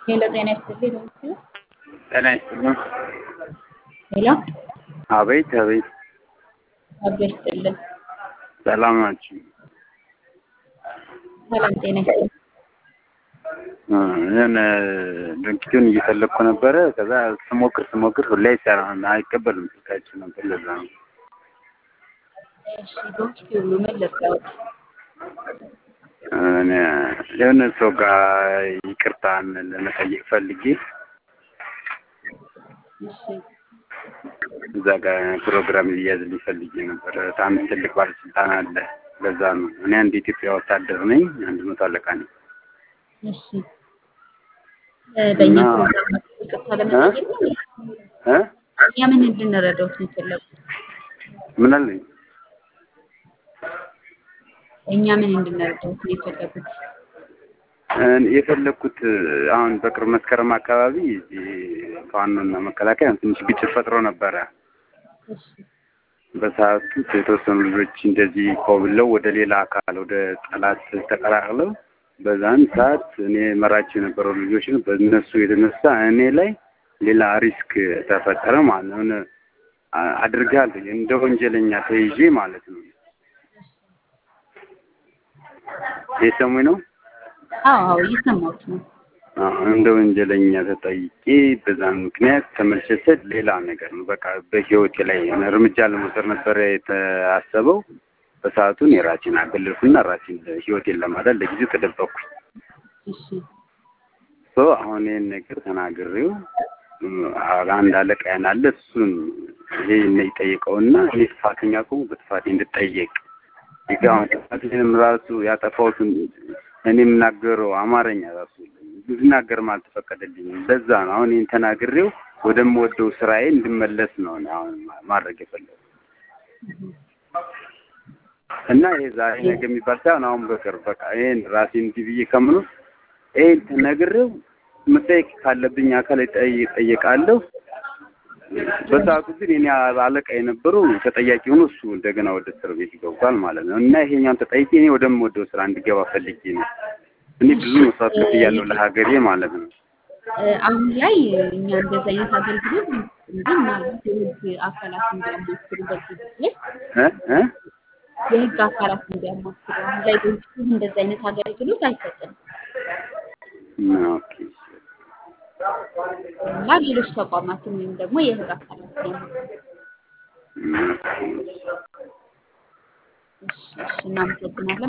ሄሎ ጤና ይስጥልኝ ነው ጤና ይስጥልኝ። ሄሎ አቤት አቤት፣ አቤት ይስጥልን። ሰላም ናችሁ? ሰላም ጤና ይስጥልኝ። ይህን ድርጊቱን እየፈለግኩ ነበረ። ከዛ ስሞክር ስሞክር ሁሌ አይሰራም፣ አይቀበልም ስልካችን ነበር። ለዛ ነው እሺ ዶክቲ ሁሉ ምን ልርዳዎት? እኔ የሆነ ሰው ጋር ይቅርታን ለመጠየቅ ፈልጌ እሺ እዛ ጋር ፕሮግራም ሊያዝልኝ ፈልጌ ነበር። በጣም ትልቅ ባለስልጣን አለ። ለዛ ነው እኔ አንድ ኢትዮጵያ ወታደር ነኝ፣ አንድ መቶ አለቃ ነኝ። እሺ እ በእኛ እና- ፕሮግራም ይቅርታ ለመጠየቅ ነው። እ እኛ ምን እንድንረዳዎት ነው የፈለጉት? ምን አለኝ? እኛ ምን እንድንረዳዎት ነው የፈለጉት? እኔ የፈለግኩት አሁን በቅርብ መስከረም አካባቢ እዚህ ፋኖና መከላከያ ትንሽ ግጭት ፈጥሮ ነበረ። እሺ በሰዓቱ የተወሰኑ ልጆች እንደዚህ ኮብለው ወደ ሌላ አካል ወደ ጠላት ተቀላቅለው በዛን ሰዓት እኔ መራቸው የነበረው ልጆችን በእነሱ የተነሳ እኔ ላይ ሌላ ሪስክ ተፈጠረ ማለት ነው። የሆነ አ- አድርጋል እንደ ወንጀለኛ ተይዤ ማለት ነው። የሰሙኝ ነው። አዎ አዎ እየሰማሁት ነው። አዎ፣ እንደ ወንጀለኛ ተጠይቄ በዛን ምክንያት ተመልሰት ሌላ ነገር ነው። በቃ በህይወቴ ላይ እርምጃ ለመውሰድ ነበረ የታሰበው። በሰዓቱን የራሴን አገለልኩና ራሴን ህይወቴን ለማዳን ለጊዜው ተደበቅኩኝ። እሺ ሶ አሁን ይህን ነገር ተናግሬው እም፣ አንድ አለቃ ያን አለ እሱን ይሄን ይጠይቀውና እኔ ጥፋተኛ ከሆንኩ በጥፋቴ እንድጠየቅ ይጋውን ጥፋቴንም ራሱ ያጠፋሁትን እኔ የምናገረው አማርኛ ራሱ እንድናገርም አልተፈቀደልኝም። ለዛ ነው አሁን ይህን ተናግሬው ወደምወደው ስራዬ እንድመለስ ነው እኔ አሁን ማድረግ የፈለጉ እና ይሄ ዛሬ ነገ የሚባል ሳይሆን አሁን በቅርብ በቃ ይሄን ራሴ እንዲህ ብዬ ከምኖር ይሄን ተነግሬው መጠየቅ ካለብኝ አካል እጠይ- እጠየቃለሁ። በሰዓቱ ግን የኔ አለቃ የነበረው ተጠያቂ ሆኖ እሱ እንደገና ወደ እስር ቤት ገብቷል ማለት ነው። እና ይሄኛውን ተጠይቄ እኔ ወደምወደው ስራ እንድገባ ፈልጌ ነው። እኔ ብዙ መስዋዕት ከፍያለሁ ለሀገሬ ማለት ነው። እ አሁን ላይ እኛ እንደዚህ አይነት አገልግሎት እንጂ ምናልባት የህግ አካላት እንዲያማክሩ በዚህ ጊዜ እ እ የህግ አካላት እንዲያማክሩ አሁን ላይ በውስጡ እንደዚህ አይነት አገልግሎት አይሰጥም ኦኬ እና ሌሎች ተቋማትን ወይም ደግሞ የህግ አካላት ነው። ኦኬ። እሺ እሺ እናመሰግናለን።